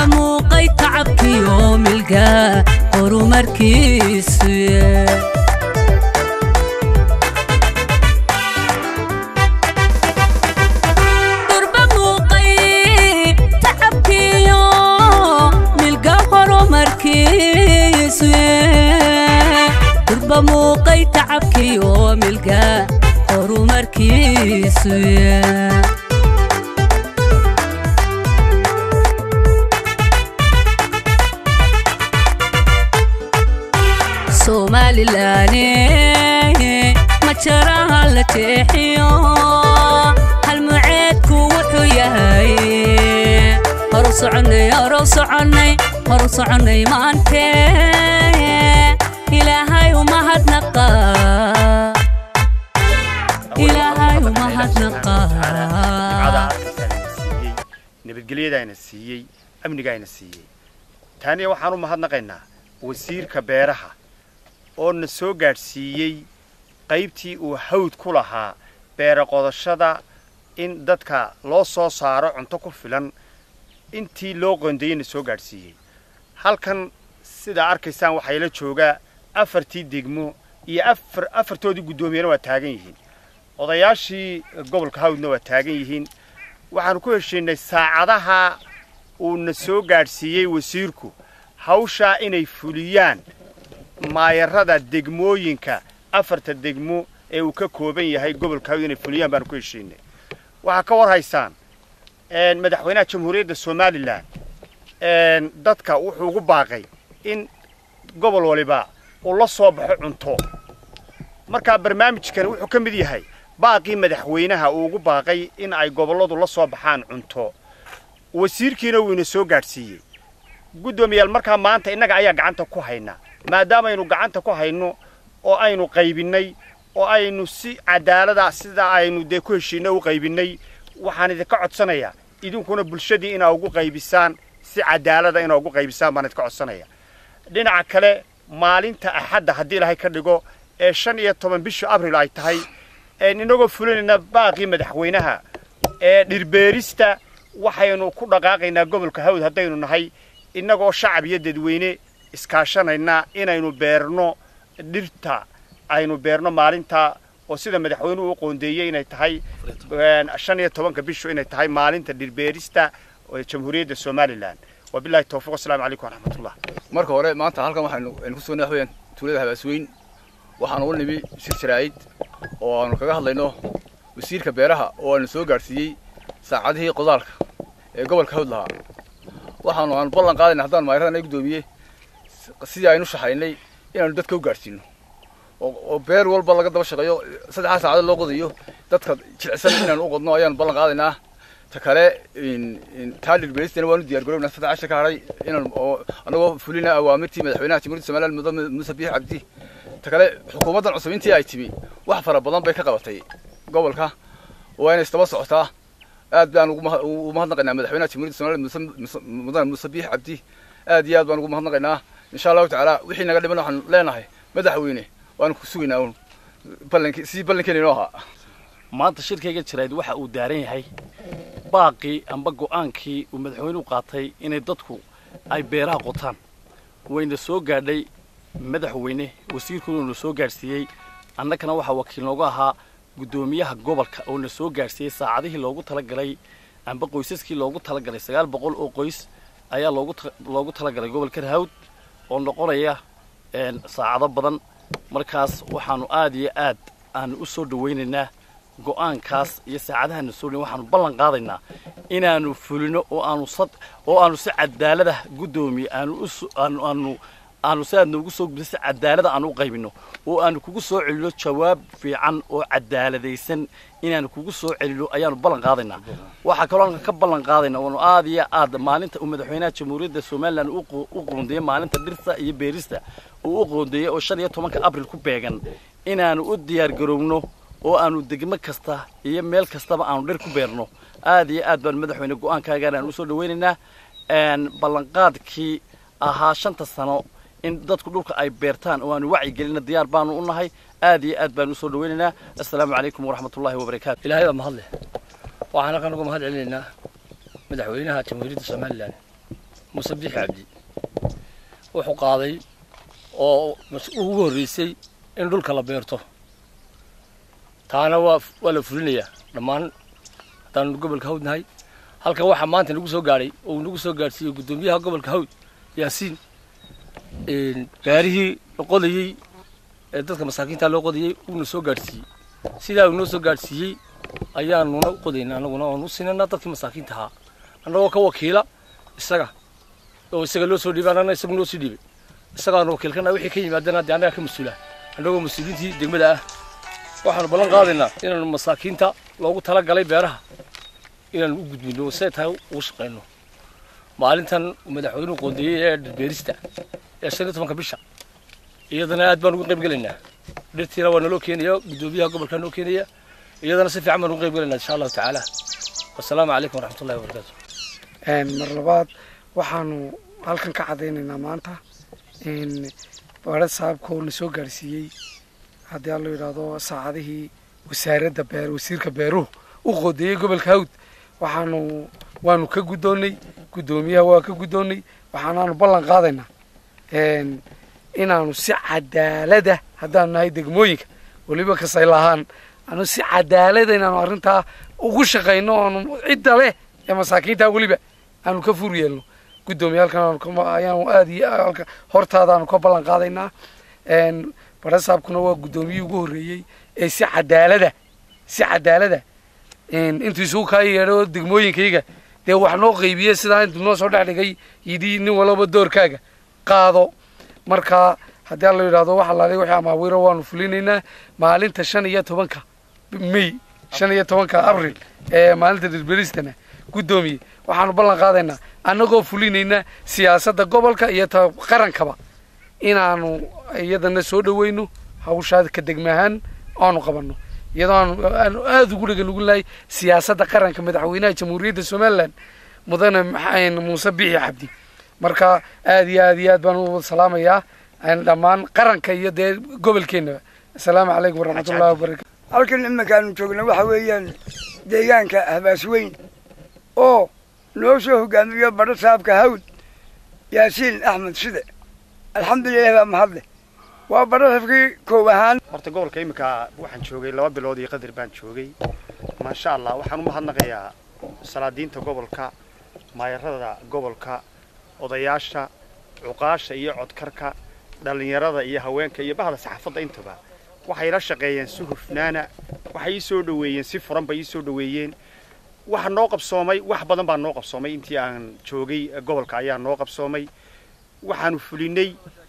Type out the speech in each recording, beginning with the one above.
muuqay tacabkiyo milga horumarkiisu durba muuqay tacabkiyo milga horumarkiisu durba muuqay tacabkiyo milga horumarkiisu somalilaane majaraha la jeexiyo halmuceedku wuxuu yahay horu soconnay horu soconnay horu soconnay maante ilaahay umahadnaqa ilaahay umahadnaqa nabadgelyadaayna siiyey amnigaayna siiyey taaniya waxaan u mahadnaqaynaa wasiirka beeraha oo na soo gaadhsiiyey qaybtii uu hawd ku lahaa beera qodashada in dadka loo soo saaro cunto ku filan intii loo qoondeeyey na soo gaadhsiiyey halkan sidaa arkaysaan waxaa ila joogaa afartii degmo iyo afar afartoodii guddoomiyana waa taagan yihiin odayaashii gobolka hawdna waa taagan yihiin waxaanu ku heshiinay saacadaha uu na soo gaadhsiiyey wasiirku hawshaa inay fuliyaan maayarada degmooyinka afarta degmo ee uu ka kooban yahay gobolka hawd inay fuliyaan baanu ku heshiinay waxaa ka war haysaan madaxweynaha jamhuuriyadda somalilan dadka wuxuu ugu baaqay in gobol waliba uu la soo baxo cunto markaa barnaamijkan wuxuu ka mid yahay baaqii madaxweynaha uu ugu baaqay in ay gobolladu la soo baxaan cunto wasiirkiina wuu ina soo gaadhsiiyey guddoomiyaal markaa maanta innaga ayaa gacanta ku haynaa maadaamaynu gacanta ku hayno oo aynu qaybinnay oo aynu si cadaalada sida aynu dee ku heshiinno u qaybinnay waxaan idinka codsanayaa idinkuna bulshadii inaa ugu qaybisaan si cadaalada inaa ugu qaybisaan baan idinka codsanaya dhinaca kale maalinta axadda haddii ilaahay ka dhigo ee shan iyo toban bisha abril ay tahay inagoo fulinayna baaqii madaxweynaha ee dhirbeerista waxaynu ku dhaqaaqaynaa gobolka hawd haddaynu nahay innagoo shacab iyo dadweyne iskaashanaynaa inaynu beerno dhirta aynu beerno maalinta oo sida madaxweynuhu u qoondeeyey inay tahay shan iyo tobanka bishu inay tahay maalinta dhirbeerista jamhuuriyadda somalilan wabilahi towfiq wasalaamu calaykum waraxmatullah marka hore maanta halkan waxaynu aynu ku sugnay waxweeyaan tuulada habaasweyn waxaanu u nimi shir jaraa'id oo aanu kaga hadlayno wasiirka beeraha oo aanu soo gaadhsiiyey saacadihii qodaalka ee gobolka hawd lahaa waxaanu aanu ballan qaadayna haddaan maayaradan ay guddoomiye sidii aynu shaxaynay inaanu dadka u gaadhsiino oo beer walba laga daba shaqeeyo saddexdaa saacadood loo qodayo dadka jilicsan inaanu u qodno ayaanu ballan qaadaynaa ta kale taa dhirbeeristana waanu diyaar garownaa saddex casha ka hadhay inaan oo anagoo fulina awaamirtii madaxweynaha jamhuuriyadda somaliland mudane muuse biix cabdi ta kale xukuumaddan cusub intii ay timi wax fara badan bay ka qabatay gobolka waa inay isdaba socotaa aad baan ugu mahadnaqaynaa madaxweynaha jamhuuriyadda somaliland mudane muuse biix cabdi aad iyo aad baan ugu mahadnaqaynaa insha allahu tacaala wixii naga dhiman waxaan leenahay madaxweyne waanu ku sugaynaa un ballankii sidii ballankeena inoo ahaa maanta shirkayga jirayd waxa uu daaran yahay baaqii amba go'aankii uu madaxweynuhu qaatay inay dadku ay beeraha qotaan wayna soo gaadhay madaxweyne wasiirkuuna na soo gaadhsiiyey annagana waxaa wakiil noogu ahaa guddoomiyaha gobolka oo na soo gaadhsiiyey saacadihii loogu talagalay amba qoysaskii loogu talagalay sagaal boqol oo qoys ayaa loogu loogu talagalay gobolka hawd oo noqonaya saacado badan markaas waxaanu aad iyo aad aanu u soo dhawaynaynaa go'aankaas iyo saacadahaana soo dhaweyn waxaanu ballan qaadaynaa inaanu fulino oo aanu sad oo aanu si cadaalada guddoomiye aanu u aanu aanu aanu si aad noogu soo gudbiso si cadaalada aanu u qaybino oo aanu kugu soo celino jawaab fiican oo cadaaladaysan inaanu kugu soo celino ayaanu ballan qaadaynaa waxaa kaloo aan ka ballan qaadaynaa waanu aad iyo aad maalinta uu madaxweynaha jamhuuriyadda somaliland u qoondeeyey maalinta dhirta iyo beerista uu u qoondeeyey oo shan iyo tobanka abril ku beegan inaanu u diyaar garowno oo aanu degmo kasta iyo meel kastaba aanu dhir ku beerno aad iyo aad baanu madaxweyne go-aankaagaan aan usoo dhawaynaynaa ballanqaadkii ahaa shanta sano in dadku dhulka ay beertaan oo aanu wacyigelina diyaar baanu u nahay aad iyo aad baanu usoo dhawaynaynaa assalaamu calaykum waraxmatullahi wabarakaatu ilaahay baa mahad leh waxaan halkan uga mahad celinaynaa madaxweynaha jamhuuriyadda somalilan muuse biixi cabdi wuxuu qaaday oo ugu horreysay in dhulka la beerto taana waa waa la fulinayaa dhammaan haddaanu gobolka hawd nahay halkan waxaa maanta nagu soo gaadhay oo uu nagu soo gaadhsiiyey guddoomiyaha gobolka hawd yaasiin gaarihii la qodayey ee dadka masaakiinta loo qodayey uuna soo gaadhsiiyey sidaa uu noo soo gaadhsiiyey ayaanuna u qodayna anaguna oon u sinana dadkii masaakiinta ahaa annagoo ka wakiila isaga oo isaga loo soo dhiibay annagna isagu noo sii dhiibay isagaanu wakiilkana wixii ka yimaadana dee annaga ka mas-uula annagoo mas-uuliintii degmada ah waxaanu ballan qaadaynaa inaanu masaakiinta loogu tala galay beeraha inaanu u gudbino siday tahay ugu shaqayno maalintan madaxweynuhu qoondeeyey ee dhirbeerista ee shan iyo tobanka bisha iyadana aad baan ugu qayb gelaynaa dhirtiina waa naloo keenaya guddoomiyaha gobolkaa noo keenaya iyadana si fiican baan ugu qayb gelaynaa insha allahu tacaala wasalaamu calaykum waraxmatullahi wabarakaatu mar labaad waxaanu halkan ka caddaynaynaa maanta baadha saabka oo na soo gaadhsiiyey haddii aan loo yidhaahdo saacadihii wasaaradda beer wasiirka beeruhu u qoodeeyey gobolka hawd waxaanu waanu ka guddoonnay guddoomiyaha waa ka guddoonnay waxaanaanu ballan qaadaynaa inaanu si cadaalada haddaanu nahay degmooyinka weliba kasay lahaan anu si cadaalada inaanu arrintaa ugu shaqayno oonu cidda leh ee masaakiinta weliba aanu ka fur yeelno guddoomiye halkan ayaanu aad iyo halka hortaadaanu ka ballan qaadaynaa barasaabkuna waa guddoomiyihii ugu horreeyey ee si cadaalada si cadaalada intuu isugu kaa yeedho degmooyinkayga dee wax noo qaybiye sidaa intuu noo soo dhex dhigay yidhi nin walaba doorkaaga qaado marka haddii aan la yidhahdo waxa laalay wixii amaawiiro waanu fulinaynaa maalinta shan iyo tobanka may shan iyo tobanka abril ee maalinta dhirberistana guddoomiye waxaanu ballan qaadaynaa annagoo fulinayna siyaasadda gobolka iyo ta qarankaba inaanu iyadana soo dhaweyno hawshaa ka degmahaan aanu qabanno iyadoo aanu aanu aada ugu dhega nugulnahay siyaasadda qaranka madaxweynaha jamhuuriyadda somalilan mudane muuse biixi cabdi marka aad iyo aad iyo aad baan u salaamayaa dhammaan qaranka iyo dee gobolkeennaba assalaamu calaykum waraxmatullahi wabarakatu halkan iminkaanu joogna waxa weeyaan deegaanka habaasweyn oo noo soo hogaamiyo badho saabka hawd yaasiin axmed side alxamdulilahi baa mahadle waa badho safkii koow ahaan horta gobolka iminka waxaan joogay laba bilood iyo qadar baan joogay maasha allah waxaan u mahadnaqayaa salaadiinta gobolka maayarada gobolka odayaasha cuqaasha iyo codkarka dhallinyarada iyo haweenka iyo bahda saxaafadda intaba waxay la shaqeeyeen si hufnaana waxay ii soo dhoweeyeen si furan bay ii soo dhoweeyeen waxa noo qabsoomay wax badan baa noo qabsoomay intii aan joogay gobolka ayaa noo qabsoomay waxaanu fulinay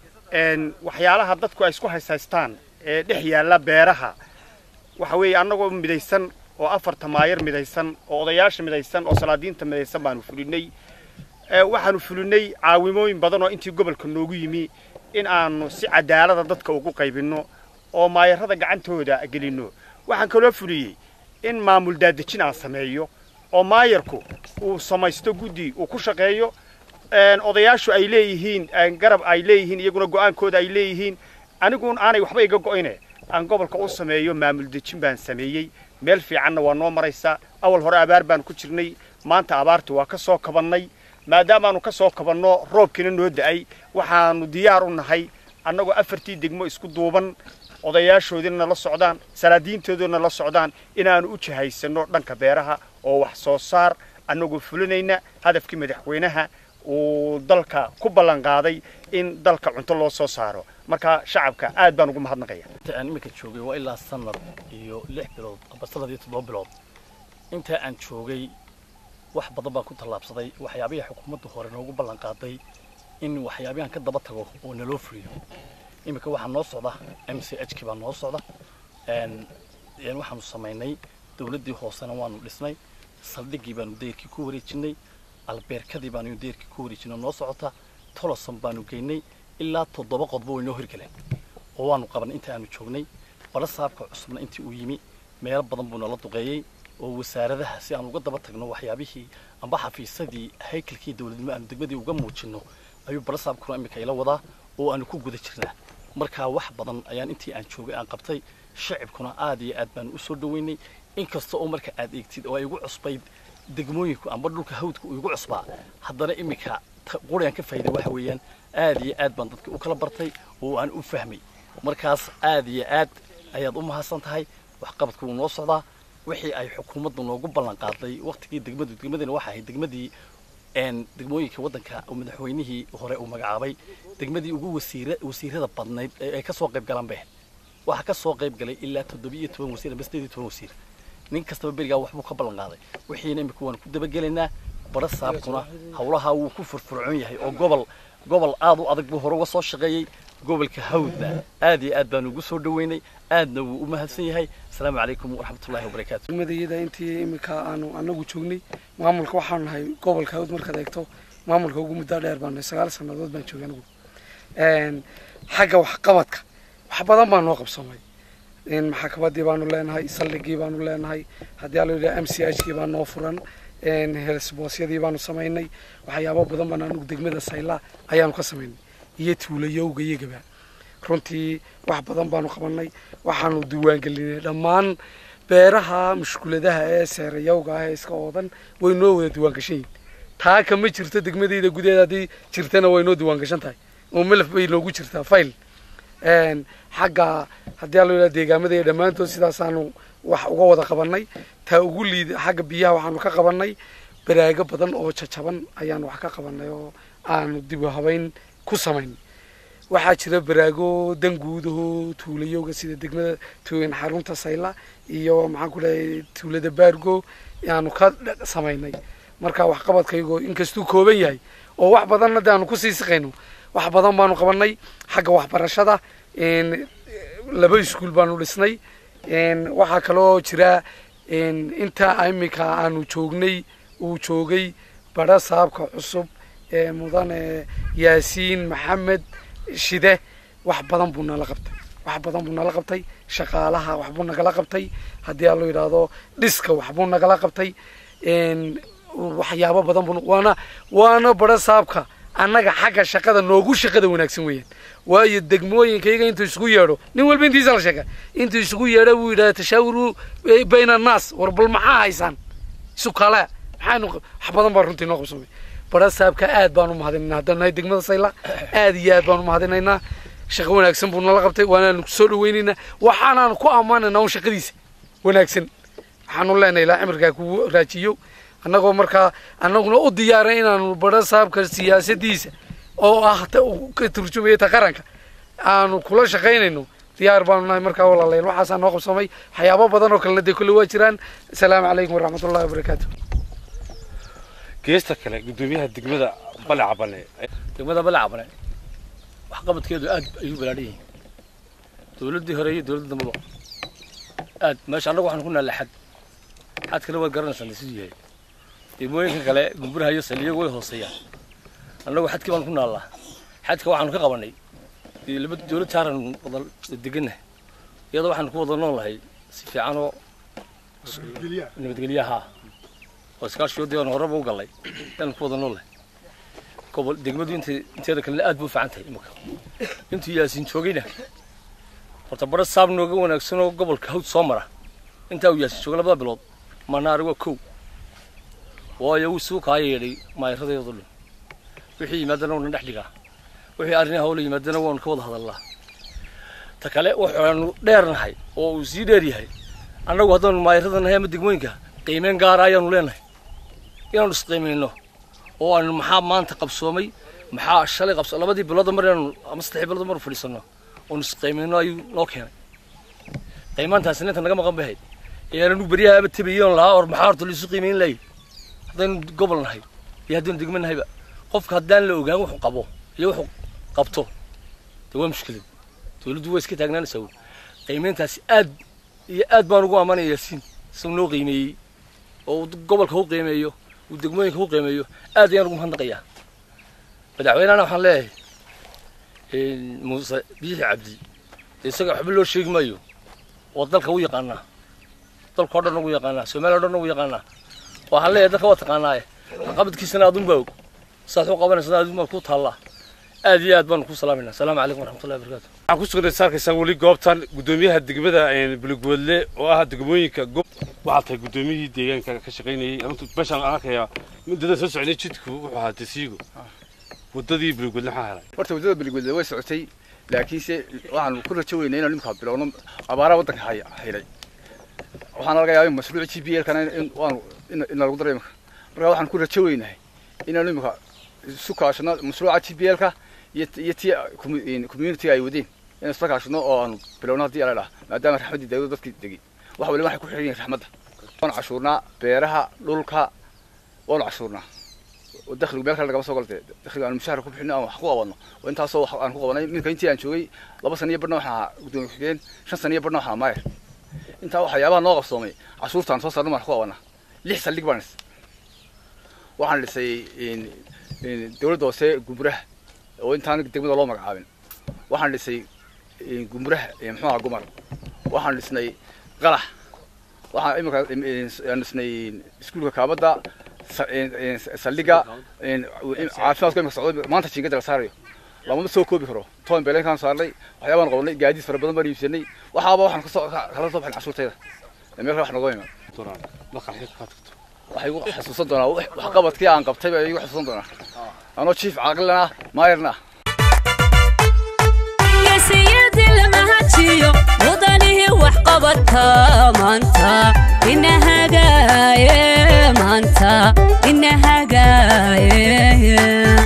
waxyaalaha dadku ay isku haysaystaan ee dhex yaalla beeraha waxa weeye annagoo midaysan oo afarta maayar midaysan oo odayaasha midaysan oo salaadiinta midaysan baanu fulinay waxaanu fulinay caawimooyin badan oo intii gobolka noogu yimi in aanu si cadaalada dadka ugu qaybinno oo maayarada gacantooda gelinno waxaan kaloo fuliyey in maamul daadejin aan sameeyo oo maayarku uu samaysto guddi uu ku shaqeeyo odayaashu ay leeyihiin garab ay leeyihiin iyaguna go'aankooda ay leeyihiin aniguun aanay waxba iga go'ine aan gobolka u sameeyo maamul dejin baan sameeyey meel fiicanna waa noo maraysaa awal hore abaar baan ku jirnay maanta abaarti waa ka soo kabannay maadaamaanu ka soo kabanno roobkiina noo da'ay waxaanu diyaar u nahay annagoo afartii degmo isku duuban odayaashoodina la socdaan salaadiintoodina la socdaan inaanu u jahaysanno dhanka beeraha oo wax soo saar annagoo fulinayna hadafkii madaxweynaha uu dalka ku ballan qaaday in dalka cunto loo soo saaro marka shacabka aad baan ugu mahadnaqaya inta aan iminka joogay waa ilaa sanad iyo lix bilood aba sanad iyo toddoba bilood inta aan joogay wax badan baan ku tallaabsaday waxyaabihii xukuumadda hore noogu ballan qaaday in waxyaabihan ka daba tago oo naloo fuliyo iminka waxaa noo socda m c h k baa noo socda waxaanu samaynay dowladdii hoosena waanu dhisnay saldhiggii baanu dayrkii ku wareejinay albeerkadii baanu dayrkii ku wareejinay noo socota toloson baanu geynay ilaa toddoba qodba way noo hirgaleen oo waanu qabanay inta aanu joognay bala saabka cusubna intii uu yimi meelo badan buu nala duqeeyey oo wasaaradaha si aan uga daba tagno waxyaabihii amba xafiisadii haykalkii dowladnimo aanu degmadii uga muujinno ayuu bala saabkuna iminka ila wadaa oo aanu ku guda jirnaa markaa wax badan ayaan intii aan joogay aan qabtay shacibkuna aad iyo aad baanu u soo dhoweynay inkasta oo marka aad eegtid oo ay igu cusbayd degmooyinku amba dhulka hawdka uu igu cusbaa haddana iminka quri aan ka faa'iiday waxa weeyaan aad iyo aad baan dadka u kala bartay oo aan u fahmay markaas aad iyo aad ayaad u mahadsan tahay waxqabadku wuu noo socdaa wixii ay xukuumaddu noogu ballan qaaday waqtigii degmadu degmadina waxa ahayd degmadii een degmooyinka waddanka oo madaxweynihii hore uu magacaabay degmadii ugu wasiira wasiirada badnayd ee ay ka soo qayb galaan bay ahayd waxaa ka soo qayb galay ilaa toddobiyo toban wasiir ama sideed iyo toban wasiir nin kastaba berigaa waxbuu ka ballan qaaday wixiina imika waan ku dabagelaynaa bara saabkuna hawlaha wuu ku furfurcoon yahay oo gobol gobol aad u adag buu hore uga soo shaqeeyey gobolka hawdna aad iyo aad baanu ugu soo dhaweynay aadna wuu u mahadsan yahay asalaamu calaykum waraxmatullaahi wabarakaatu degmadayada intii iminka aanu anagu joognay maamulka waxaanu nahay gobolka hawd markaad eegto maamulka ugu muddo dheer baan nahay sagaal sannadood baan joogay anigu xagga waxqabadka wax badan baa noo qabsoomay maxakamadii baanu leenahay saldhigii baanu leenahay haddii aa la yidhaha m c h kii baa noo furan helsboosyadii baanu samaynay waxyaabo badan baan anigu degmada sayla ayaanu ka samaynay iyo tuulayowga iyagaba runtii wax badan baanu qabanay waxaanu diiwaangelinay dhammaan beeraha mushkuladaha ee seerayowga ah ee iska oodan way noo wada diiwaangashan yihin taa kama jirto degmadayda gudaheeda haddii jirtana way noo diiwaangashan tahay oo melaf bay noogu jirtaa file xagga haddii aa la yidhaha deegaamada iyo dhammaantood sidaasaanu wax uga wada qabanay taa ugu liida xagga biyaha waxaanu ka qabanay baraago badan oo jajaban ayaanu wax ka qabanay oo aanu dib u habayn ku samaynay waxaa jira baraago danguudaho tuulayowga sida degmada tuugan xarunta sayla iyo maxaan ku leeyahay tuulada baargo aanu ka samaynay marka waxqabadkaygoo inkastuu kooban yahay oo wax badanna de aanu kusii siqayno wax badan baanu qabanay xagga waxbarashada laba iskuul baanu dhisnay waxaa kaloo jira inta imika aanu joognay uu joogay bara saabka cusub ee mudane yaasiin maxamed shide wax badan buu nala qabtay wax badan buu nala qabtay shaqaalaha waxbuu nagala qabtay haddii aa loo yidhaahdo dhiska waxbuu nagala qabtay waxyaabo badan buu waana waana bara saabka annaga xagga shaqada noogu shaqada wanaagsan weeyaan waayo degmooyinkayga intuu isugu yeedho nin walba intiisa la sheega intuu isugu yeedho buu yidhahda tashaawuru bayna annaas war bal maxaa haysaan isu kale maxaanu wax badan baa runtii noo qabsamay bara saabka aad baan u mahadinaynaa haddaan nahay degmada sayla aad iyo aad baan u mahadinaynaa shaqo wanaagsan buu nala qabtay waanaanu soo dhawaynaynaa waxaanaanu ku ammaanaynaa un shaqadiisa wanaagsan waxaanu leenahay ilaa cimirkaa kugu raajiyo annagoo markaa annaguna u diyaaray inaanu bara saabka siyaasadiisa oo ah ta uu ka turjumaya ta qaranka aanu kula shaqaynayno diyaar baanu nahay markaa walaalayaal waxaasaa noo qabsamay waxyaabo badan oo kalena dee kolle waa jiraan asalaamu calaykum waraxmatullahi wabarakaatu geesta kale guddoomiyaha degmada baleca bale degmada balacabane waxqabadkeedu aad ayuu balaadhan yihiin dowladdii hore iyo dowladda dambaba aad meesha annagu waxaan ku naallay xad xadkana waad garanaysaan siduu yahay degmooyinka kale gumburaha iyo saliyagu way hooseeyaan annagu xadkii baan ku naallaa xadka waxaanu ka qabanay laba dowlad jaaran wada degannahay iyadoo waxaanu ku wada noolahay si fiican oo nabadgelyaha oo iskaashiyoodii aan horeba u gallay ayaanu ku wada noolahay gobol degmadu int inteeda kalena aad buu u fiican tahay imika intuu yaasiin joogayna horta bara saab nooga wanaagsan oo gobolka hawd soo mara intaa uu yaasiin joogay labada bilood manaari waa kow waayo wuu suu kaa yeedhay maayaradeedu dhan wixii yimaadana waana dhex dhigaa wixii arrin hawla yimaadana waanu ka wada hadalnaa ta kale waxaanu dheernahay oo uu sii dheer yahay annagu haddaanu maayarada nahay ama degmooyinka qiimeyn gaara ayaanu leenahay inaanu isqiimayno oo aanu maxaa maanta qabsoomay maxaa shalay qabso labadii bilooda mar inaanu ama saddexdii bilooda mar fadhiisanno oonu isqiimayno ayuu noo keenay qiimaantaasina inta naga maqan bahay ee aanu beryaha aba tabayoon lahaa or maxaa horta laisu qiimayn lahay haddaynu gobol nahay iyo haddaynu degmo nahayba qofka haddaan la ogaan wuxuu qabo iyo wuxuu qabto de waa mushkilad dowladdu waa iska taagnaanaysaa wey qiimayntaasi aad iyo aad baan ugu ammaanaya yaasiin isagu noo qiimeeyey oo uu gobolka u qiimeeyo uu degmooyinka u qiimeeyo aad ayaan ugu mahadnaqayaa madaxweynehana waxaan leeyahay muuse biixi cabdi dee isaga waxba loo sheegi maayo oo dalka u yaqaanaa dalka o dhan ugu yaqaanaa soomaaliya o dhan ugu yaqaanaa waxaan leeyahay dalka waa taqaanaaye qabadkiisana adun baa og saas u qabanaysa adun baa ku taallaa aad iyo aad baanu ku salaamayna asalaamu calaykum waraxmatullahi wabarakatu waxaan ku sugnay saarkaysaa weli goobtan guddoomiyaha degmada buligboodle oo ah degmooyinka gob waxaa tahay guddoomiyihii deegaanka ka shaqaynayay meeshaan aan arkayaa muddada soo socday jidku wuxuu ahaa tasiigo waddadii bulugweedle maxaa helay horta waddada beligwedle way socotay laakiinse waxaanu ku rajo weynay inaan imika bilowno abaaraha waddanka hay- haylay waxaana laga yaabay mashruuca g p l kana in waanu in- in lagu daro imika marka waxaan ku rajo weynahay inaanu imika isu kaashano mashruuca g p l ka iyo iyo tii community ay wadeen inaan isla kaashano oo aanu bilowno haddii ala dhaha maadaama raxmaddii dawladda dadkii degay wax waliba waxay ku xiran yihiin raxmadda waanu cashuurnaa beeraha dhulka waanu cashuurnaa oo dakhligu meel kale lagama soo galte dakhliga aan mushaharka ku bixino aan wax ku qabanno oo intaasoo wax aan ku qabanay minka intii aan joogay laba sana iyo badhna waxaan ahaa gudoomiye ku-xigeen shan sana iyo badhna waxaan ahaa maayar intaa waxyaabaha noo qabsoomay cashuurtaan soo saarno baan ku qabanaa lix saldhig baan dhisay waxaan dhisay dowladda hoose gumuraha oo intaan degmada loo magacaabin waxaan dhisay gumuraha muxuu ahaa gumar waxaan dhisnay qalax waxaan imika aan dhisnay iskuulka kaabadda saldhiga caafimaadka imika socdo maanta jiingada la saarayo lamama soo koobi karo toban beelenkaan saarnay waxyaabaan qabanay gaadiid fara badan baan iibsanay waxaaba waxaan kasoo kala soo baxin cashuurtayda meel kale wax nooga imaan doonaan markaa xilka ka tagto waxay igu xasuusan doonaa waxqabadkii aan qabtay baa igu xasuusan doonaa anoo jiif caaqilana ah maayarna ah geesiyadii lama hajiyo mudanihii wax qabadka maanta ina hagaaye maanta ina hagaaye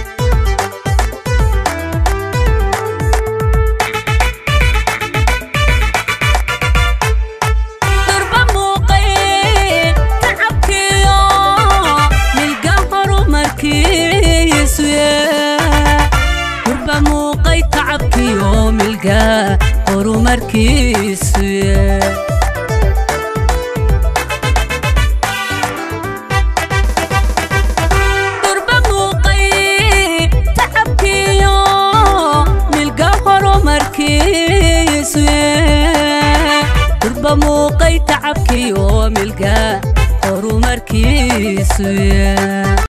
durba muuqay tacabkiyo milga horumarkiisu durba muuqay tacabkiyo milga horumarkiisu durba muuqay tacabkiyo milga horumarkiisu durba muuqay tacabkiyo milga horumarkiisu